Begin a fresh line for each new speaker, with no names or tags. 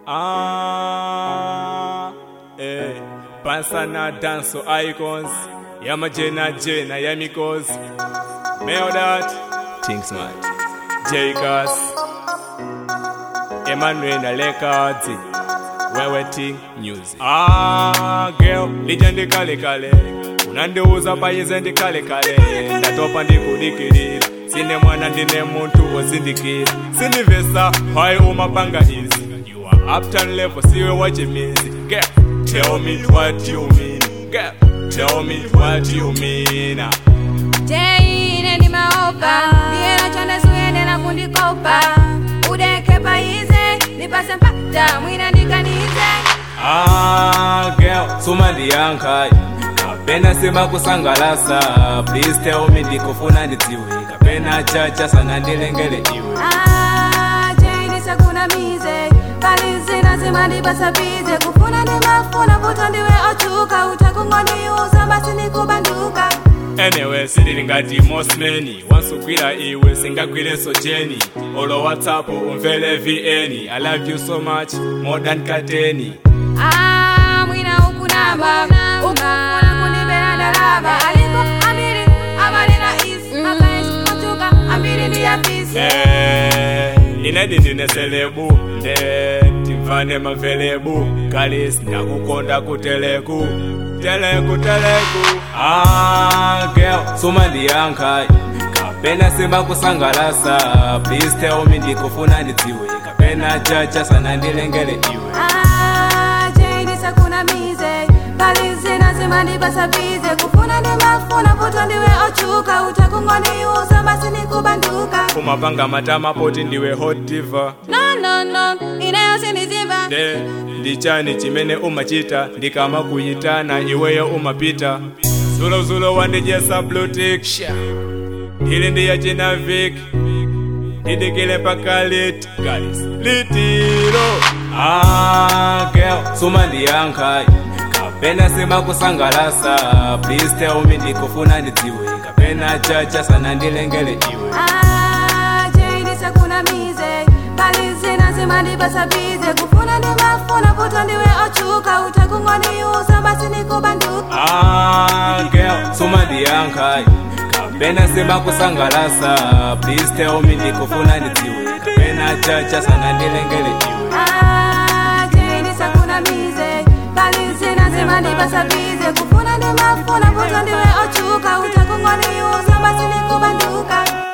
Ah, eh, Bansana Danso Icons, Yama Jena Jena Yamikos, Meldat, Think Smart, Jacas, Emmanuel Records, Wewe Ting Music. Ah, girl, lija ndi kale kale, unandiuza payize ndi kale kale, ndatopa ndikudikirira, sine mwana ndine muntu wozindikira, sindivesa hayi umapanga izi. You are uptown level, siwe wachimizi. Girl, tell me what you mean. Girl, tell me what you mean.
Jane ndi maopa Ndiye chonde suyende na kundikopa Udeke paize Nipase mpata mwina ndikanize
Ah, girl, suma ndiyankhayi kapena sima kusangalasa please tell me ndikufuna ndidziwe kapena chacha sana ndilengele iwe
Ah, Jane sakunamize Pali zina zima ndipasa bize Kufuna ndimafuna vuto ndiwe ochuka Utakungoniuza basi nikubanduka
anyway silili ngati mosmeni wansugwira iwe singagwirenso jeni olo whatsapp umvele vn i love you so much more than kateni
Ah, mwina ukunamba Ukufuna kundibera ndalama Aliko ambiri amalina isi Makaisi machuka ambiri ndiyafisi
Eh, inedi ndine selebu nde timvane mavelebu kalis ndakukonda kuteleku teleku teleku ah, girl suma ndiyankhayi kapena sima kusangalasa please tell me ndikufuna ndidziwe kapena chacha sana ndilengele iwe
Ah, Jane sakunamize Pali zina zima ndipasa bize Kufuna ndimafuna vuto ndiwe ochuka Utakungoniuza basi nikubanduka
kumapanga matama poti ndiwe hot diva
No, no, no, ineyo sindiziva
nde ndichani chimene umachita ndikama kuyitana iweyo umapita zulozulo wandijesa blutik ili ndiyachina vik ndidikile paka lit guys litiro ah, girl suma ndiyankhayi kapena sima kusangalasa please tell me ndikufuna ndidziwe kapena chacha sana ndilengele iwe
Ah, Jane sakunamize Pali zina zima ndipasa bize Kufuna ndimafuna vuto ndiwe ochuka Utakungoniuza basi nikubanduka
Ah, girl, suma ndiyankhayi kapena sima kusangalasa please tell me ndikufuna ndidziwe kapena chacha sana ndilengele iwe
Ah, Jane sakunamize Pali zina zima ndipasa bize Kufuna ndimafuna vuto ndiwe ochuka Utakungoniuza basi nikubanduka